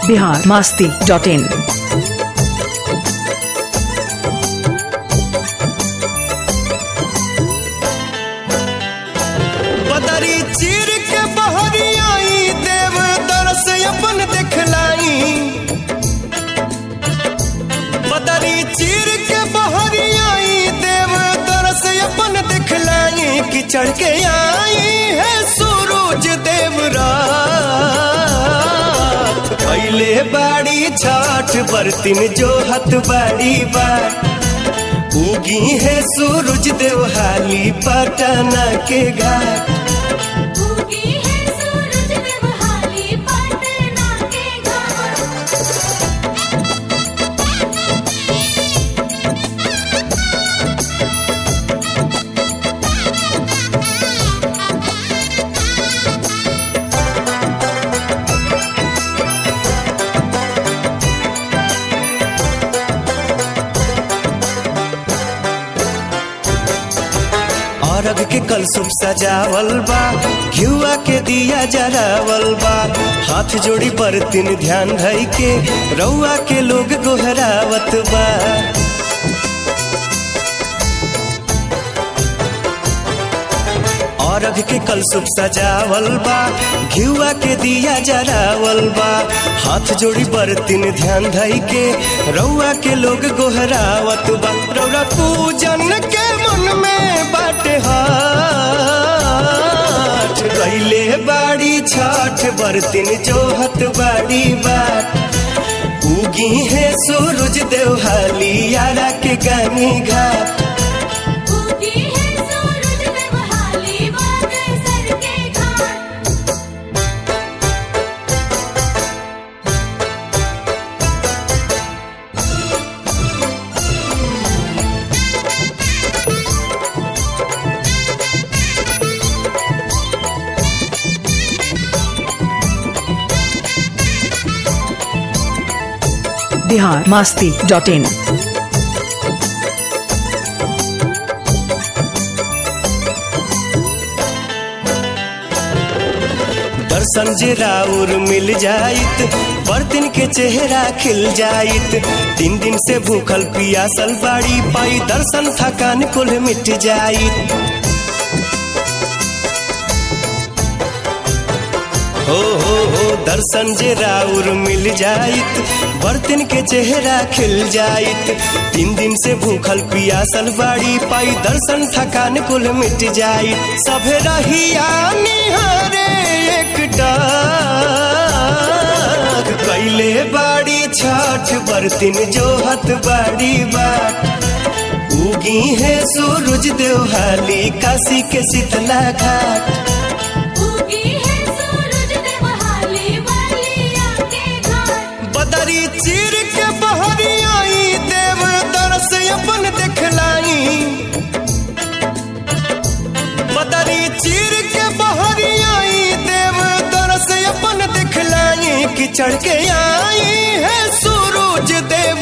Bihar Masti dot in बदरी चीर के बहरी आई देव दरस अपन दिखलाई बदरी चीर के बहरी आई देव दरस अपन दिखलाई कि चढ़ के आई है सूरज देव रात पहले बाड़ी छठ बरतिन जो हथ बाड़ी बार उगी है सूरज देवहाली पटना के घाट उगी है सूरज देवहाली पटना के घाट अरग के कलसुप सजावल बा घिउआ के दिया जरावल बा हाथ जोड़ी पर तीन ध्यान धई के रउआ के लोग गोहरावत बा अरग के कलसुप सजावल बा घिउआ के दिया जरावल बा हाथ जोड़ी पर तीन ध्यान धई के रउआ के लोग गोहरावत बा रउरा पूजन के मन में बाटे हाथ गईले बाड़ी छठ बरतिन जोहत बाड़ी बाट उगी है सूरज देवहाली यारा के गानी घाट उगी है सूरज देवहाली बागेश्वर के घाट बिहार मास्ती डॉट इन दर्शन जे राउर मिल जाइत बर्तन के चेहरा खिल जाइत तीन दिन से भूखल पियासल बाड़ी पाई दर्शन थकान कुल मिट जाइत हो हो हो दर्शन जे राउर मिल जाइत बर्तन के चेहरा खिल जाइत तीन दिन से भूखल पियासल बाड़ी पाई दर्शन थकान कुल मिट जाइत सभे रहिया निहारे एक डाक कैले बाड़ी छठ बर्तन जोहत बाड़ी बाट उगी है सूरज देवहाली काशी के शीतला घाट उगी है सूरज देवहाली बलिया के घाट बदरी चीर के बहरी आई देव दरस अपन दिखलाई बदरी चीर के बहरी आई देव दरस अपन दिखलाई कि चढ़ के आई है सूरज देव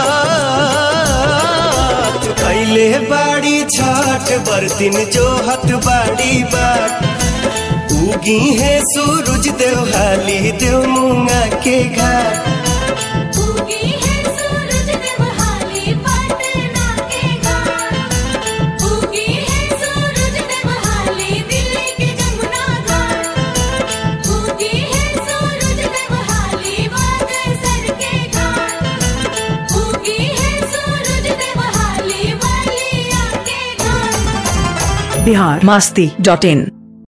रात कैले बाड़ी छठ बरतिन जोहत बाड़ी बाट उगी है सूरज देवहाली देव मुंगा के घाट उगी है सूरज देवहाली पटना के घाट उगी है सूरज देवहाली दिल्ली के जमुना घाट उगी है सूरज देवहाली बागेश्वर के घाट उगी है सूरज देवहाली बलिया के घाट बिहार मास्ती डॉट इन